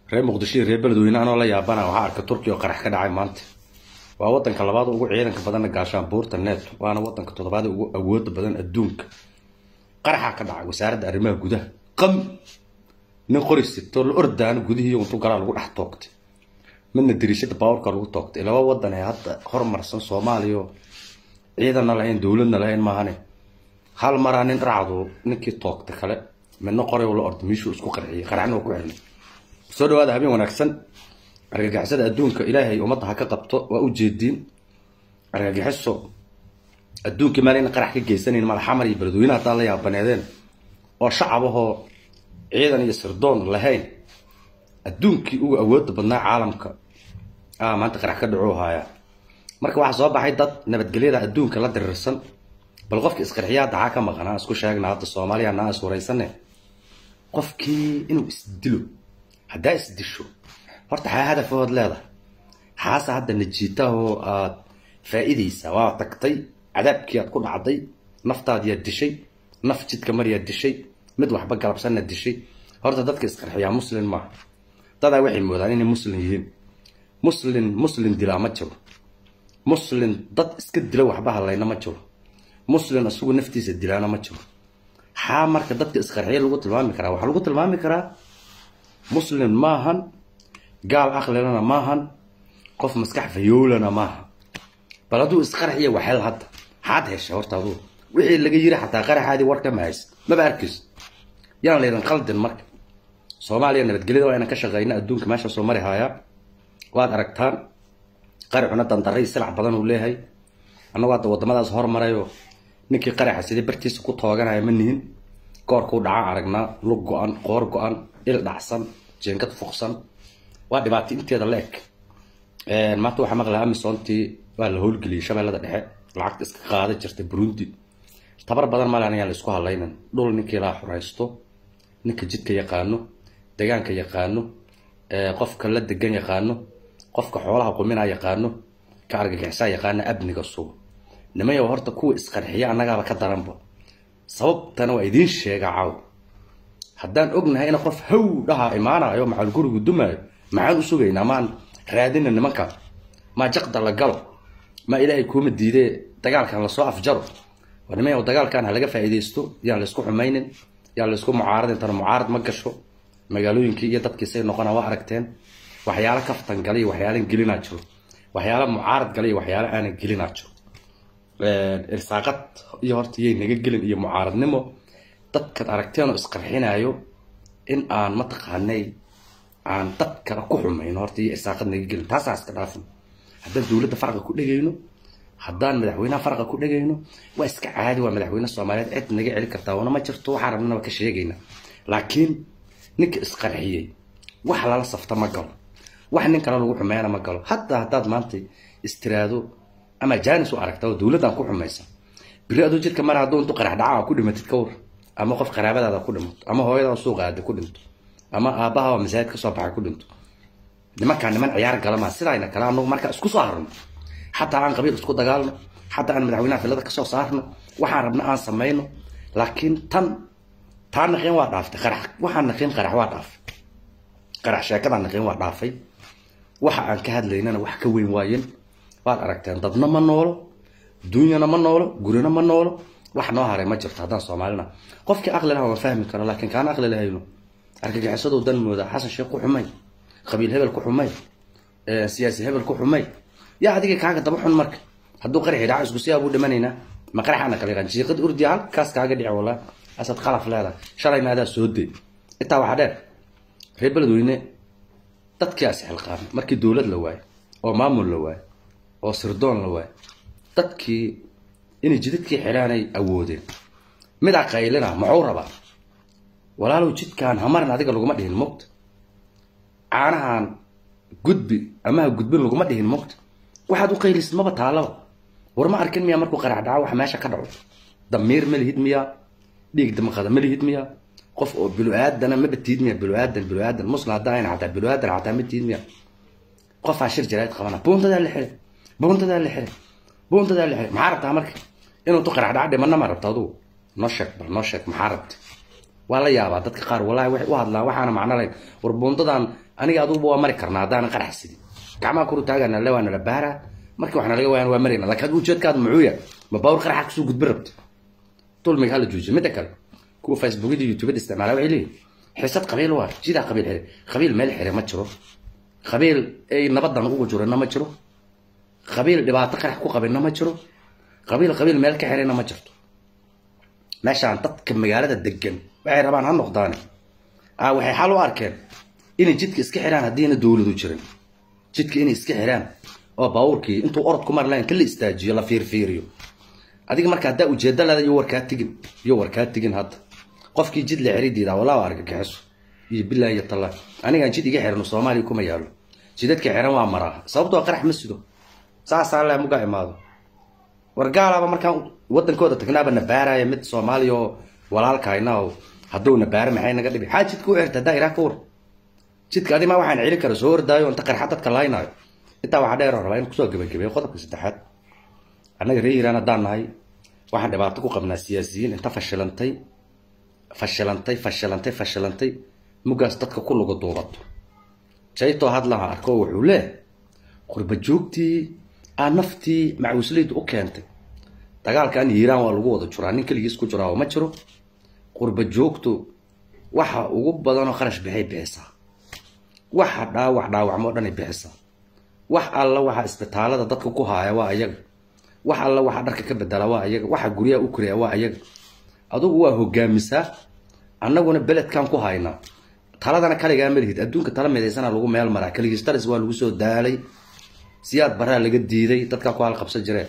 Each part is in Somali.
reer muqdisho iyo reer beledweyne anoo la yaabana waxaa arka turkiya oo qarax ka dhacay maanta waa wadanka labaad ugu ciidanka badanna gaashaan buurta neto waana wadanka toddobaad ugu awooda badan adduunka qaraxaa ka dhacay wasaaradda arrimaha gudaha qam nin qori sitoo la ordaana gudihii untu galaa lagu dhex toogtay midna dariishada baawarka lagu toogtay laba wadan ee hadda horumarsan soomaaliya oo ciidanna lahayn dowladna lahayn maahane hal maraa nin dhacdu ninkii toogta kale midna qoray la orda miishuu isku qarxiyay qaraxna ku xirnay soo dhawaada habeen wanaagsan argagixisada adduunka ilaahay ummadda ha ka qabto waa u jeediin argagixiso adduunkii meel in qarax ka geysanayn madaxamar iyo beledweyne haddaan la yaabaneedeen oo shacabahoo ciidan iyo sirdoon lahayn adduunkii ugu awooda badnaa caalamka ah maanta qarax ka dhacuu haayaa marka waxaa soo baxay dad nabadgelyada adduunka la dirirsan bal qofka isqarxiyaa daxaa ka maqanaa isku sheegna hadda soomaaliya naa is waraysane qofkii inuu isdilo haddaa isdisho horta xaa hadafood leedahay xaase hadda najiitahoo aad faa-idaysaa waa tagtay cadaabkii aad ku dhacday naftaad yaad dishay naf jidka maryaad dishay mid waxba galabsanna dishay horta dadka isqarxiyaa muslin maaha dadaa waxay moodaan inay muslin yihiin muslin muslin dilaa ma jiro muslin dad iska dila waxba hadlayna ma jiro muslin isagu naftiisa dilaana ma jiro xaa marka dadka isqarxiya lagu tilmaami karaa waxaa lagu tilmaami karaa muslin maahan gaal aqlilana maahan qof maskax fayoolana maaha bal hadduu isqarxiya waxel hadda xaad heshay horta aduu wixii laga yiri xataa qaraxaadii warka ma haysa maba arkayso yaan laydin qaldin marka soomaaliya nabadgelyada waa inaan ka shaqeyna adduunka meesha soo mari haayaa waad aragtaan qaraxuna dandaray silac badan uu leeyahay annagoo hadda wadamadaas hormarayoo ninkii qaraxa sidii bartiisa ku tooganaya ma nihin goorkuu dhacaan aragnaa lug go-an qoor go-an il dhacsan jeengad fuqsan waa dhibaato inteeda la eg maanta waxaa maqlaa amisontii waa la howlgeliyay shabeellada dhexe lacagta iska qaada jirta burundi tabar badan malan ayaan la isku hadlaynan dhul ninkii laa xuraysto ninka jidka yaqaano degaanka yaqaano qofka la degan yaqaano qofka xoolaha qumina yaqaano ka argagixisaa yaqaana abniga sugo nimayow horta kuwa isqarxiya annagaaba ka daranba sababtana waa idiin sheega caaw haddaan ognahay in qof haw dhaha imaanayo macal gurigu dumaayo maxaan u sugaynaa maan raadina nimanka maa jaqda la galo maa ilaahay kuuma diidee dagaalkan lasoo afjaro war nimayow dagaalkan ha laga faa'iidaysto yaan laysku xumaynin yaan laysku mucaaradin tana mucaarad ma gasho magaalooyinkii iyo dadkii say noqona waa aragteen waxyaalo kaftan gala iyo waxyaalan gelinaa jiro waxyaalo mucaarad gala iyo waxyaalo aanan gelinaa jiro irsaaqad iyo horta yay naga gelin iyo mucaaradnimo dadkaad aragteenoo isqarxinayo in aan mataqaanay aan dad kale ku xumayno horta iyo irsaaqad naga gelin taasaa iska dhaafin haddaan dowladda farqa ku dhegayno haddaan madaxweynaha farqa ku dhegayno waa iska caadi waa madaxweyne soomaaliyeed cid naga celi kartaa wana ma jirto waxaa rabnana waa ka sheegayna laakiin ninka isqarxiyey wax lala safta ma galo wax nin kale lagu xumeeyana ma galo hataa haddaad maanta istiraado ama jaanis u aragta oo dowladdan ku xumaysa biri aduu jidka mar hadduu intu qarax dhaca ku dhimatid ka war ama qof qaraabadaada ku dhimato ama hooyada suuqa aada ku dhinto ama aabbaha oo masaajid ka soo baxay ku dhinto nimankaa niman ciyaar galama sidayna kale anagu markaa isku soo harno xataa aan qabiil isku dagaalno xataa aan madaxweynaha filada kasoo saarno waxaan rabna aan samayno laakiin tan taa naqiin waa dhaaftay qarax waxaan naqiin qarax waa dhaafay qarax sheekadaan naqiin waa dhaafay waxa aan ka hadlaynana wax ka weyn waayen waad aragteen dadna ma noolo duunyana ma noolo gurina ma noolo wax noo haray ma jirto haddaan soomaalina qofkii aqli laha waan fahmi karo laakiin kaan aqli lahayno argagixisadu dan mooda xasan sheekh ku xumay qabiil hebel ku xumay siyaasi hebel ku xumay yaa adiga kaaga daba xun marka hadduu qaraxi dhaco isku siyaa buu dhimanaynaa ma qaraxaana kala yaqaan jiiqad urdi halkaas kaaga dhici walaa asad qalaf leedahay shalayna adaa soo day intaa waxaa dheer reer beledweyne dadkii as xilqaamay markii dowlad la waayo oo maamul la waayo oo sirdoon la waayo dadkii inay jidadkii xidhaanay awoodeen midaa qaylina muxuu rabaa walaalow jidkaan hamarin adiga laguma dhihin mogta caanahan gudbi amaha gudbin laguma dhihin mogta waxaad u qaylisid maba taalaba war ma arkin miyaa markuu qarax dhaco wax meesha ka dhaco damiir ma lihid miyaa dhiig damaqada ma lihid miyaa qof oo bilu-aadana maba tiid miya bilu-aadan bilu-aadan muslim haddaa ayna xataa bilu-aadan xataa ma tiid miya qofaa shir jarayd qabana buuntadaa la xiray buuntadaa la xiray buuntadaa la xiray maxaa rabtaa marka inuu tu qarax dhaca dhimana ma rabta adugu noo sheeg bal noo sheeg maxaa rabta waa la yaabaa dadka qaar wallahi waxay u hadlaan waxaana macno lahayn war buundadan aniga aduguba waa mari karnaa haddaanan qarax sidin gacmaha kuru taagana le waa nala baaraa markii waxna laga waayaan waa marayna laakiin adigu ujeedkaadu muxuu yahay ma baawur qaraxa kusoo gudbin rabta dulmiga hala joojiyo midda kale kuwa facebookyada youtubada isticmaala waxay leeyihin xisad qabiil waa jidaa qabiil xire qabiil meel xire ma jiro qabiil ay nabadan ugu jirana ma jiro qabiil dhibaato qarax ku qabinna ma jiro qabiil qabiil meel ka xirayna ma jirto meeshaan dadka magaalada degan waxay rabaan ha noqdaane ah waxay xal u arkeen inay jidka iska xiraan haddiina dowladu jirin jidka inay iska xiraan oo baabuurkii intuu orod ku mari lahayn ka la istaajiyo la fiirfiiriyo adiga marka haddaa ujeeda leeda iyo warkaa tigin iyo warkaa tigin hadda qofkii jid la xiridiida walaa argagixiso iyo bilaahi iyo tallah anigaan jid iga xirano soomaaliya kuma yaalo jidadka xiran waa maraa sababtoo qarax ma sido saasaa le muga imaado war gaalaaba markaan wadankooda tagnaaba na baaraya mid soomaaliya oo walaalkayna oo hadduu na baara maxay naga dhibi xaa jidka u xirta haddaa iraa ka war jidka adimaa waxaan celin kara soo ordaayo inta qarxa dadka laynaayo intaa waxaa dheer rabaa in kusoo gebagabeeyo qodobka saddexaad annaga reer iiraan haddaan nahay waxaan dhibaato ku qabnaa siyaasiyiin inta fashilantay fashilantay fashilantay fashilantay mugaas dadka ku luga duubato jaytoo hadlaha arko wuxuu leeh qurba joogtii aa naftii macuusleyda u keentay dagaalkan iiraan waa lagu wada juraa nin keligiis ku jiraa oo ma jiro qurba joogtu waxa ugu badanoo kharash bixay bixisaa waxa dhaawac dhaawacmo o dhan ay bixisaa wax alla waxa isbitaalada dadka ku haaya waa ayaga wax alla waxa dharka ka bedela waa ayaga waxa guryaha u koriya waa ayaga adugu waa hogaamisaa annaguna beledkan ku haynaa taladana kaligaa malihid adduunka tala midaysana lagu meel maraa keligiis taris waa lagu soo daalay siyaad baraa laga diiday dadkaa ku halqabsan jireen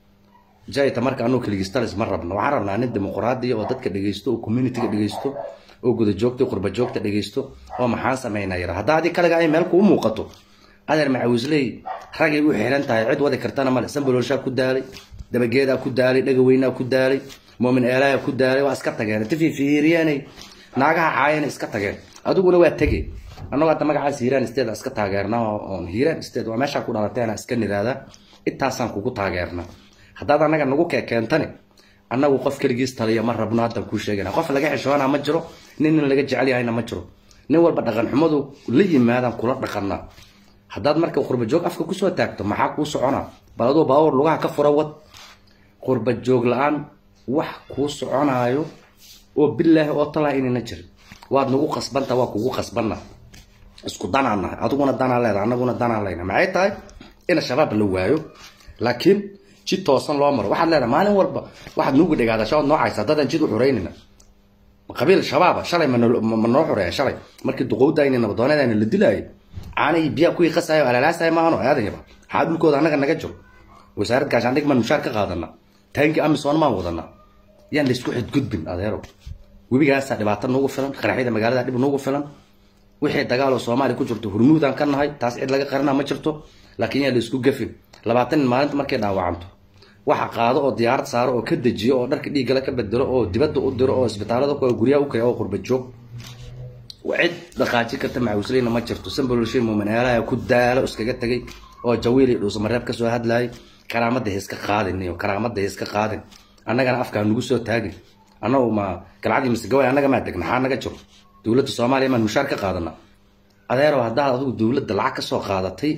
jayta marka anugu keligiis taris ma rabno waxaan rabnaa nin dimuqraadiya oo dadka dhegeysto oo communityga dhegeysto oo guda joogta qurba joogta dhegeysto oo maxaan sameynaa yara haddaa adi kaliga ay meel kuu muuqato adeer macawisley ragay u xiran tahay cid wadi kartana male sambololshaa ku daalay dabageedaa ku daalay dhagaweynaa ku daalay muumin eelaaya ku daalay waa iska tageen tififiiriyeenay naagaha caayana iska tageen adiguna waa tege annagoo hadda magacaas hiiraan isteed iska taageernaa oon hiiraan isteed waa meeshaa ku dhalateena iska niraada intaasaan kugu taageernaa haddaad annaga nagu keekeentani annagu qof keligiis taliya ma rabno haddaan kuu sheegana qof laga xishoonaa ma jiro nin nin laga jecel yahayna ma jiro nin walba dhaqan xumadu la yimaadaan kula dhaqanaa haddaad marka qurba joog afka kusoo taagto maxaa kuu soconaa bal aduu baawar lugaha ka fura wad qurba joog la-aan wax kuu soconaayo oo bilaahi oo talaa inayna jirin waad nagu qasbanta waa kugu qasbanna isku danaa nahay adiguna danaa leeda annaguna danaa leyna maxay tahay in shabaab la waayo laakiin jid toosan loo maro waxaad leedahay maalin walba waxaad nuugu dhegaadasha ood noocaysa haddaadan jid u xureynina qabiil shabaaba shalay ma noo xureeya shalay markii duqowdayni nabadoonadayna la dilaayay caanihii biyaa kuwii qasaayo alaalaasayo maahano aadayaba maxaa dhulkooda annaga naga jiro wasaarad gaashaandhig maan mushaar ka qaadana taankii amisoon maan wadana yaan laysku xadgudbin adeero webigaasaa dhibaato nuugu filan qaraxyada magaalada dhib nuugu filan wixii dagaal oo soomaaliya ku jirto hurmuudaan ka nahay taas cid laga qarina ma jirto laakiin yaan laysku gafin labaatan nin maalinta markay dhaawacanto waxa qaado oo diyaarad saaro oo ka dejiyo oo dharka dhiiggala ka bedelo oo dibadda u diro oo isbitaalada ku guryaha u kaya oo qurba joog cid dhaqaaji karta macawisleyna ma jirto sambololshay muumineelaha ku daalo iskaga tegay oo jawiil iyo dhuusamareeb kasoo hadlayay karaamada hiska qaadin iyo karaamada hiska qaadin annagana afkaa nugu soo taagin annagu ma galcadii masegaway annaga maa degna xaa naga jiro dowladda soomaaliya maan mushaar ka qaadana adeero haddaad adigu dowladda lacag kasoo qaadatay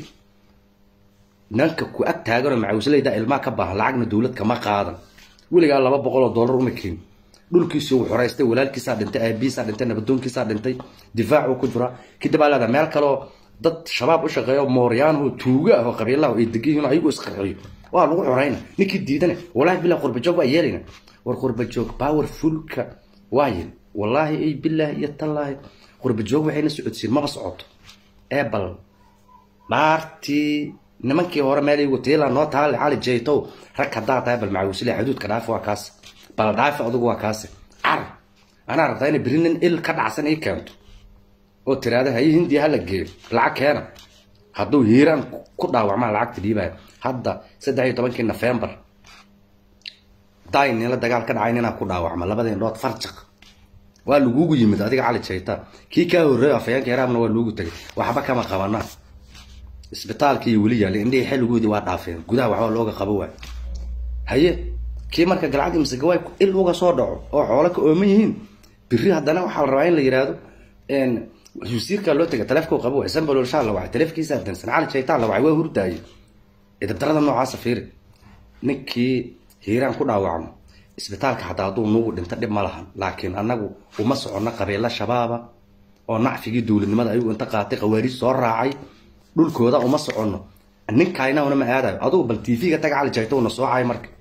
nanka ku ag taaganoo macawisleyda ilmaa ka baahan lacagna dowlad kama qaadan weligaa laba boqol oo dollar uma keen dhulkiisii uu xoreystay walaalkiisaa dhintay aabiisaa dhintay nabadoonkiisaa dhintay difaacuu ku jira kadib aa leedaha meel kaleoo dad shabaab u shaqeeyo mooryaanhu tuuga ah oo qabiilaha ay degiyihin ayagu isqarxiyo waa lagu xoreyna ninkii diidane wallaahi billah qurbajoog waa yeelayna war qurbajoog powerfulka waayin wallaahi ay bilaahi iyo tallaahi qurbajoog waxayna socodsiin maba socoto ee bal dhaartii nimankii hore meel igu tiila noo taale cali jaytow rag haddaa tahay bal macawisle xuduudka dhaafi waa kaas bal dhaafi adugu waa kaase car anaa rabtaa inay beri nin il ka dhacsan ii keento oo tiraada haye hindiya hala geeyo lacag keena hadduu hiiraan ku dhaawacmaa lacagta dhiibaya hadda saddex iyo tobankii nofembar dayn nila dagaal ka dhacay ninaa ku dhaawacma labada indhood farjaq waa lagugu yimid adiga cali jayta kii kaa horreeyo afayeenka yaraabna waa loogu tegay waxba kama qabanaa isbitaalkii iyo weli yaallay indhihii xilligoodii waa dhaafeen gudaha waxba looga qabo waay haye kii marka galcadii masegawaay il uga soo dhaco oo xoolo ka ooman yihiin biri haddana waxaa la rabaa in la yihahdo wasiirkaa loo tegay taleefkuu qabo sambaloolshaa la wacay taleefkiisa dansan cali jaytaan la wacay waa hurdaaye idabdarada noocaasa fiiri ninkii hiiraan ku dhaawacmo isbitaalka xataa hadduu nugu dhinto dhib ma lahan laakiin annagu uma soconno qabiilo shabaaba oo nacfigii dowladnimada ayagu inta qaatay khawaariij soo raacay dhulkooda uma soconno ninkaynana ma aadayo adugu bal tv-ga taga cali jayto una soocay marka